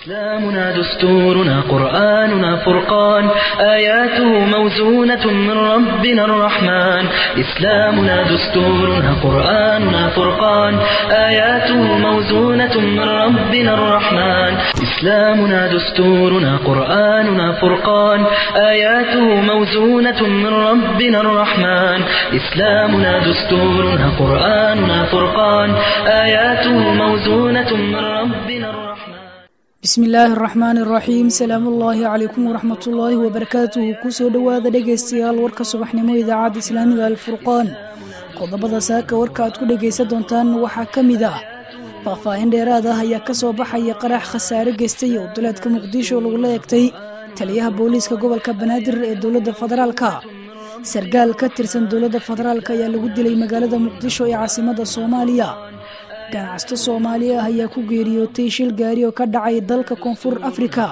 إسلامنا دستورنا قرآننا فرقان آياته موزونة من ربنا الرحمن إسلامنا دستورنا قرآننا فرقان آياته موزونة من ربنا الرحمن إسلامنا دستورنا قرآننا فرقان آياته موزونة من ربنا الرحمن إسلامنا دستورنا قرآننا فرقان آياته موزونة من ربنا الرحمن bismi illaahi araxmaan iraxiim salaamu ullaahi calaykum waraxmatullaahi wabarakaatuhu kusoo dhowaada dhegaystayaal warka subaxnimo idaacadda islaamiga alfurqaan qodobada saaka warka aad ku dhegaysan doontaan waxaa ka mid ah faahfaahin dheeraad ah ayaa ka soo baxaya qarax khasaare geystay oo duleedka muqdisho lagula egtay taliyaha booliiska gobolka banaadir ee dowladda federaalka sargaal ka tirsan dowladda federaalk ayaa lagu dilay magaalada muqdisho ee caasimada soomaaliya ganacsato soomaali ah ayaa ku geeriyootay shil gaari oo ka dhacay dalka koonfur afrika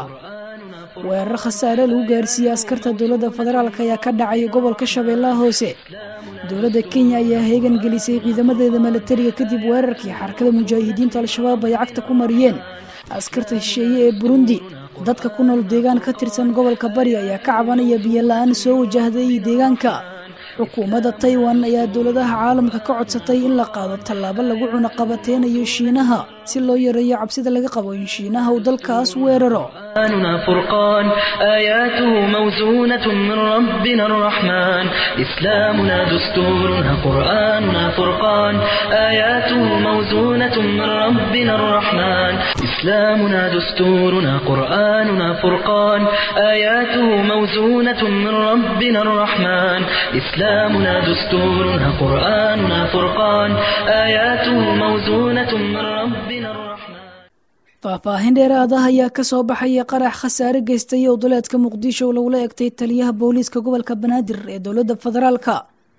weerar khasaare lagu gaarsiiyey askarta dowladda federaalk ayaa ka dhacay gobolka shabeellaha hoose dowladda kenya ayaa heegan gelisay ciidamadeeda milatariga kadib weerarkii xarakada mujaahidiinta al-shabaab ay cagta ku mariyeen askarta shisheeye ee burundi dadka ku nool deegaan ka tirsan gobolka bari ayaa ka cabanaya biyo la-aan soo wajahday deegaanka xukuumadda taiwan ayaa dowladaha caalamka ka codsatay in la qaado tallaabo lagu cunaqabateynayo shiinaha si loo yareeyo cabsida laga qabo in shiinaha uu dalkaas weeraro قرآننا فرقان آياته موزونة من ربنا الرحمن إسلامنا دستورنا قرآننا فرقان آياته موزونة من ربنا الرحمن إسلامنا دستورنا قرآننا فرقان آياته موزونة من ربنا الرحمن إسلامنا دستورنا قرآننا فرقان آياته موزونة من ربنا الرحمن faahfaahin dheeraad ah ayaa ka soo baxaya qarax khasaare geystay oo duleedka muqdisho lagula egtay taliyaha booliiska gobolka banaadir ee dowladda federaalka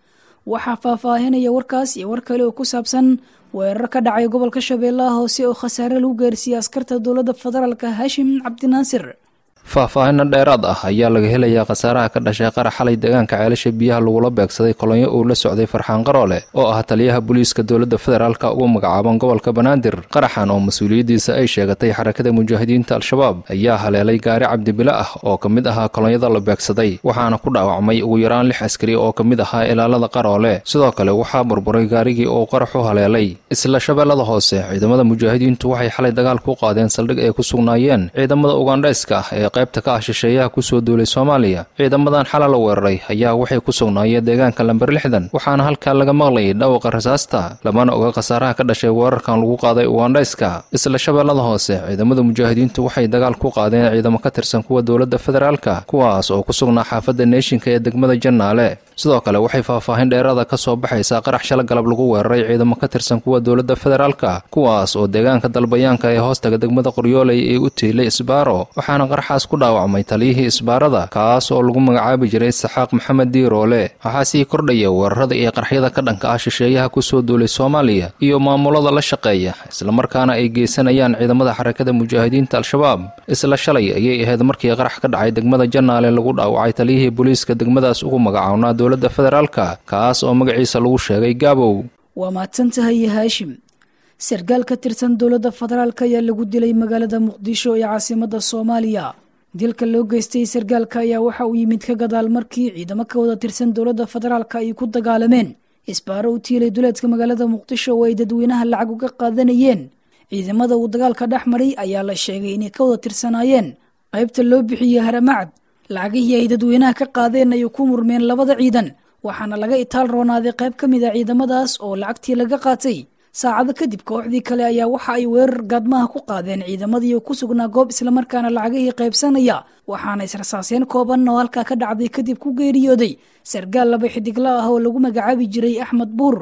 waxaa faahfaahinaya warkaas iyo war kale oo ku saabsan weerar ka dhacay gobolka shabeellaha hoose oo khasaare lagu gaarsiiyey askarta dowladda federaalka haashim cabdinaasir faahfaahinna dheeraad ah ayaa laga helayaa khasaaraha ka dhashay qarax xalay deegaanka ceelasha biyaha lagula beegsaday kolonyo uu la socday farxaan qaroole oo ah taliyaha booliiska dowladda federaalka ugu magacaaban gobolka banaadir qaraxan oo mas-uuliyaddiisa ay sheegatay xarakada mujaahidiinta al-shabaab ayaa haleelay gaari cabdibile ah oo ka mid ahaa kolonyada la beegsaday waxaana ku dhaawacmay ugu yaraan lix askari oo ka mid ahaa ilaalada qaroole sidoo kale waxaa burburay gaarigii uu qaraxu haleelay isla shabeellada hoose ciidamada mujaahidiintu waxay xalay dagaal ku qaadeen saldhig ay ku sugnaayeen ciidamada ugandhayska ah ee qaybta ka ah shisheeyaha kusoo duulay soomaaliya ciidamadan xala la weeraray ayaa waxay ku sugnaayeen deegaanka lamber lixdan waxaana halkaa laga maqlayay dhawaqa rasaasta lamana oga khasaaraha ka dhashay weerarkan lagu qaaday ugandhayska isla shabeellada hoose ciidamada mujaahidiintu waxay dagaal ku qaadeen ciidamo ka tirsan kuwa dowladda federaalka kuwaas oo ku sugnaa xaafadda neeshinka ee degmada jannaale sidoo kale waxay faahfaahin dheeraada ka soo baxaysaa qarax shala galab lagu weeraray ciidamo ka tirsan kuwa dowladda federaalka kuwaas oo deegaanka dalbayaanka ee hoostaga degmada qoryooley ee u tiilay isbaaro waxaana qaraxaas ku dhaawacmay taliyihii isbaarada kaas oo lagu magacaabi jiray saxaaq maxamed diiroole waxaa sii kordhaya weerarada iyo qarxyada ka dhanka ah shisheeyaha kusoo duulay soomaaliya iyo maamulada la shaqeeya islamarkaana ay geysanayaan ciidamada xarakada mujaahidiinta al-shabaab isla shalay ayay ahayd markii qarax ka dhacay degmada jannaale lagu dhaawacay taliyihii booliiska degmadaas ugu magacawnaa dowladda federaalka kaas oo magaciisa lagu sheegay gaabow waa mahadsan tahay haashim sargaal ka tirsan dowladda federaalk ayaa lagu dilay magaalada muqdisho ee caasimada soomaaliya dilka loo geystay sargaalka ayaa waxa uu yimid ka gadaal markii ciidamo ka wada tirsan dowladda federaalka ay ku dagaalameen isbaaro u tiilay duleedka magaalada muqdisho oo ay dadweynaha lacag uga qaadanayeen ciidamada uu dagaalka dhex maray ayaa la sheegay inay ka wada tirsanaayeen qaybta loo bixiyey haramacad lacagihii ay dadweynaha ka qaadeen ayay ku murmeen labada ciidan waxaana laga itaal roonaaday qayb ka mid a ciidamadaas oo lacagtii laga qaatay saacado kadib kooxdii kale ayaa waxa ay weerar gaadmaha ku qaadeen ciidamadii ku sugnaa goob islamarkaana lacagihii qaybsanaya waxaana israsaaseen kooban oo halkaa ka dhacday kadib ku geeriyooday sargaal laba xidigla ah oo lagu magacaabi jiray axmed buur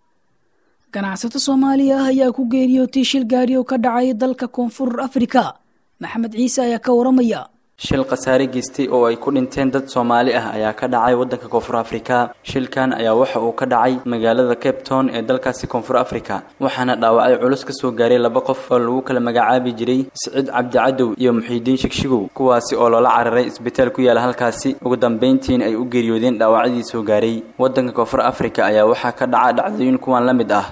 ganacsato soomaaliya ah ayaa ku geeriyootay shil gaari oo ka dhacay dalka koonfur afrika maxamed ciise ayaa ka waramaya shil khasaare geystay oo ay ku dhinteen dad soomaali ah ayaa ka dhacay waddanka koonfur afrika shilkan ayaa waxa uu ka dhacay magaalada cape town ee dalkaasi koonfur afrika waxaana dhaawacay culus ka soo gaaray laba qof oo lagu kala magacaabi jiray siciid cabdicadow iyo muxiidiin shigshigow kuwaasi oo loola cararay isbitaal ku yaala halkaasi ugu dambayntiina ay u geeriyoodeen dhaawacyadii soo gaaray waddanka koonfur afrika ayaa waxaa ka dhaca dhacdooyin kuwan la mid ah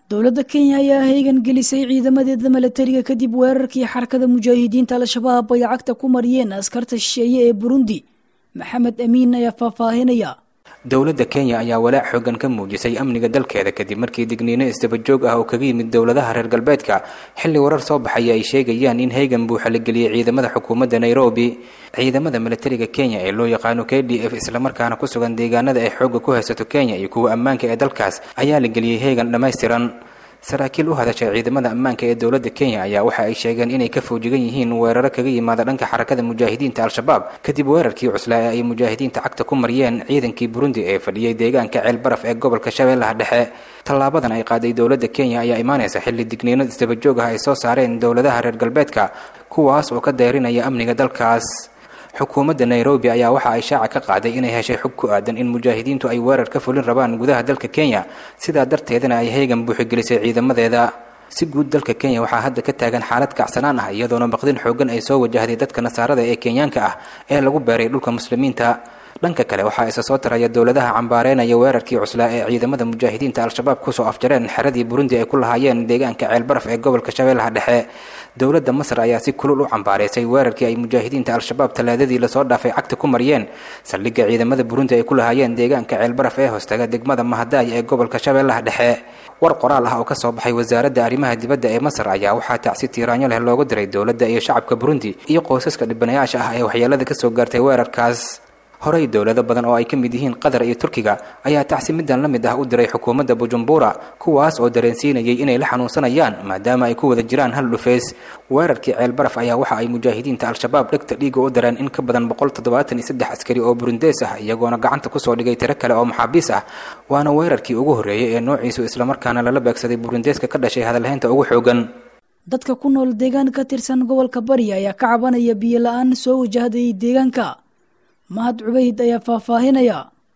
dowladda kenya ayaa heegan gelisay ciidamadeeda milatariga kadib weerarkii xarakada mujaahidiinta al-shabaab ay cagta ku mariyeen askarta shisheeye ee burundi maxamed amiin ayaa faahfaahinaya dowladda kenya ayaa walaac xoogan ka muujisay amniga dalkeeda kadib markii digniino isdabajoog ah oo kaga yimid dowladaha reer galbeedka xilli warar soo baxaya ay sheegayaan in heegan buuxa la geliyey ciidamada xukuumadda nairobi ciidamada milatariga kenya ee loo yaqaano k d f islamarkaana ku sugan deegaanada ay xoogga ku haysato kenya iyo kuwa ammaanka ee dalkaas ayaa la geliyey heegan dhammaystiran saraakiil u hadashay ciidamada ammaanka ee dowladda kenya ayaa waxa ay sheegeen inay ka foojigan yihiin weeraro kaga yimaada dhanka xarakada mujaahidiinta al-shabaab kadib weerarkii cuslaa ee ay mujaahidiinta cagta ku mariyeen ciidankii burundi ee fadhiyey deegaanka ceel baraf ee gobolka shabeellaha dhexe tallaabadan ay qaaday dowladda kenya ayaa imaanaysa xilli digniino isdabajoog ah ay soo saareen dowladaha reer galbeedka kuwaas oo ka dayrinaya amniga dalkaas xukuumadda nairobi ayaa waxa ay shaaca ka qaaday inay heshay xog ku aadan in mujaahidiintu ay weerar ka fulin rabaan gudaha dalka kenya sidaa darteedana ay heegan buuxigelisay ciidamadeeda si guud dalka kenya waxaa hadda ka taagan xaalad kacsanaan ah iyadoona baqdin xoogan ay soo wajahday dadka nasaarada ee kenyaanka ah ee lagu beeray dhulka muslimiinta dhanka kale waxaa isa soo taraya dowladaha cambaareynaya weerarkii cuslaa ee ciidamada mujaahidiinta al-shabaab kusoo afjareen xeradii burundi ay ku lahaayeen deegaanka ceelbaraf ee gobolka shabeellaha dhexe dowladda masar ayaa si kulul u cambaareysay weerarkii ay mujaahidiinta al-shabaab talaadadii lasoo dhaafay cagta ku mariyeen saldhigga ciidamada burundi ay ku lahaayeen deegaanka ceelbaraf ee hoostaga degmada mahadaay ee gobolka shabeellaha dhexe war qoraal ah oo ka soo baxay wasaaradda arrimaha dibadda ee masar ayaa waxaa tacsi tiiraanyo leh loogu diray dowladda iyo shacabka burundi iyo qoysaska dhibanayaasha ah ee waxyeelada ka soo gaartay weerarkaas horey dowlado badan oo ay ka mid yihiin qatar iyo turkiga ayaa tacsi middan la mid ah u diray xukuumadda bujumbura kuwaas oo dareensiinayay inay la xanuunsanayaan maadaama ay ku wada jiraan hal dhufeys weerarkii ceelbaraf ayaa waxa ay mujaahidiinta al-shabaab dhegta dhiiga u dareen in ka badan boqol toddobaatan iyo saddex askari oo burundees ah iyagoona gacanta kusoo dhigay tiro kale oo maxaabiis ah waana weerarkii ugu horreeyey ee noociisu islamarkaana lala beegsaday burundeeska ka dhashay hadalhaynta ugu xoogan dadka ku nool deegaan ka tirsan gobolka bari ayaa ka cabanaya biyo la-aan soo wajahday deegaanka mahad cubayd ayaa faahfaahinaya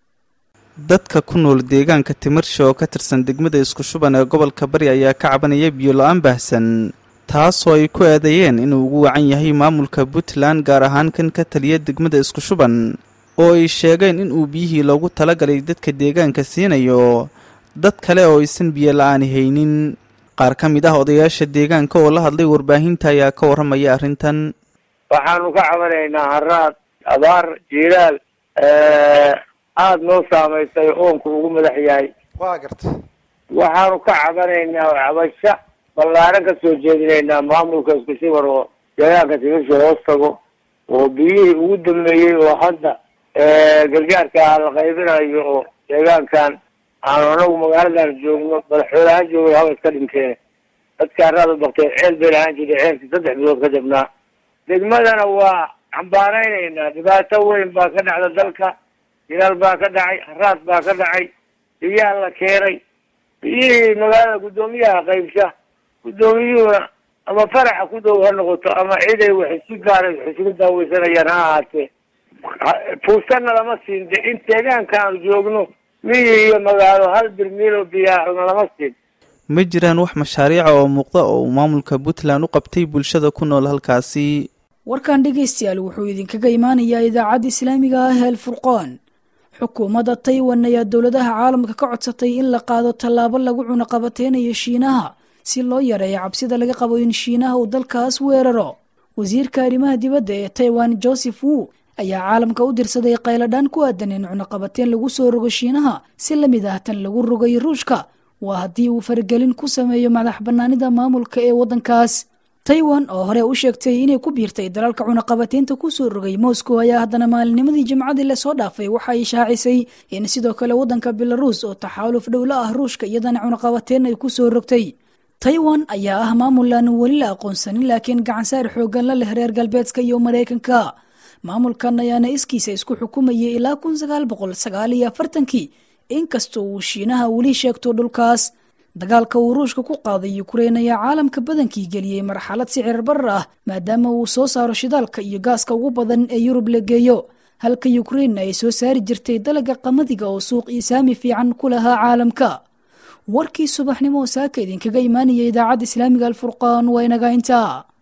dadka ku nool deegaanka timirsha oo ka tirsan degmada isku shuban ee gobolka bari ayaa ka cabanaya biyo la-aan baahsan taasoo ay ku eedeeyeen inuu ugu wacan yahay maamulka puntland gaar ahaan kan ka taliya degmada isku shuban oo ay sheegeen inuu biyihii loogu talagalay dadka deegaanka siinayo dad kale oo aysan biyo la-aani haynin qaar ka mid ah odayaasha deegaanka oo la hadlay warbaahinta ayaa ka warramaya arrintan waxaanu ka cabanaynaa haraad abaar jiiraal aada noo saamaysay oonku ugu madax yahay waa garta waxaanu ka cabanaynaa cabasho ballaaran ka soo jeedinaynaa maamulka isku shubar oo deegaanka timisha hoos tago oo biyihii ugu dambeeyey oo hadda gargaarka la qaybinayo oo deegaankan aanu anagu magaaladan joogno madaxweynehaan joogay haba iska dhinteen dadka haraad u baktee ceel bay lahaan jiray ceelkii saddex bilood ka jabnaa degmadana waa cambaaraynaynaa dhibaato weyn baa ka dhacda dalka jilaal baa ka dhacay haraad baa ka dhacay biyaha la keenay biyihii magaalada guddoomiyaha qaybsha guddoomiyuhuna ama faraxa ku dhow ha noqoto ama ciday waxay si gaaray waxay isugu daaweysanayaan ha ahaatee fuusanna lama siin de in deegaanka aanu joogno miyi iyo magaalo hal birmiil oo biyaahna lama siin ma jiraan wax mashaariica oo muuqda oo uu maamulka puntland u qabtay bulshada ku nool halkaasi warkan dhegaystayaal wuxuu idinkaga imaanayaa idaacadda islaamiga ah ee alfurqaan xukuumadda taiwan ayaa dowladaha caalamka ka codsatay in la qaado tallaabo lagu cunaqabateynayo shiinaha si loo yareeyo cabsida laga qabo in shiinaha uu dalkaas weeraro wasiirka arrimaha dibadda ee taiwan joseph wu ayaa caalamka u dirsaday qayladhaan ku aadan in cunaqabateen lagu soo rogo shiinaha si lamid ah tan lagu rogay ruushka waa haddii uu faragelin ku sameeyo madax bannaanida maamulka ee waddankaas taiwan oo hore u sheegtay inay ku biirtay dalalka cunaqabateynta kusoo rogay moscow ayaa haddana maalinimadii jimcadii lasoo dhaafay waxa ay shaacisay in sidoo kale waddanka belaruus oo taxaaluf dhowlo ah ruushka iyadana cunaqabateyn ay kusoo rogtay taiwan ayaa ah maamul aan weli la aqoonsanin laakiin gacansaar xoogan la leh reer galbeedka iyo maraykanka maamulkan ayaana iskiisa isku xukumayay ilaa kun sagaal boqol sagaal iyo afartankii inkastoo uu shiinaha weli sheegto dhulkaas dagaalka uu ruushka ku qaaday ukrein ayaa caalamka badankii geliyey marxalad sicir barar ah maadaama uu soo saaro shidaalka iyo gaaska ugu badan ee yurub la geeyo halka ukrein ay soo saari jirtay dalaga qamadiga oo suuq iyo saami fiican ku lahaa caalamka warkii subaxnimo saaka idinkaga imaanaya idaacadda islaamiga alfurqaan waa inaga intaa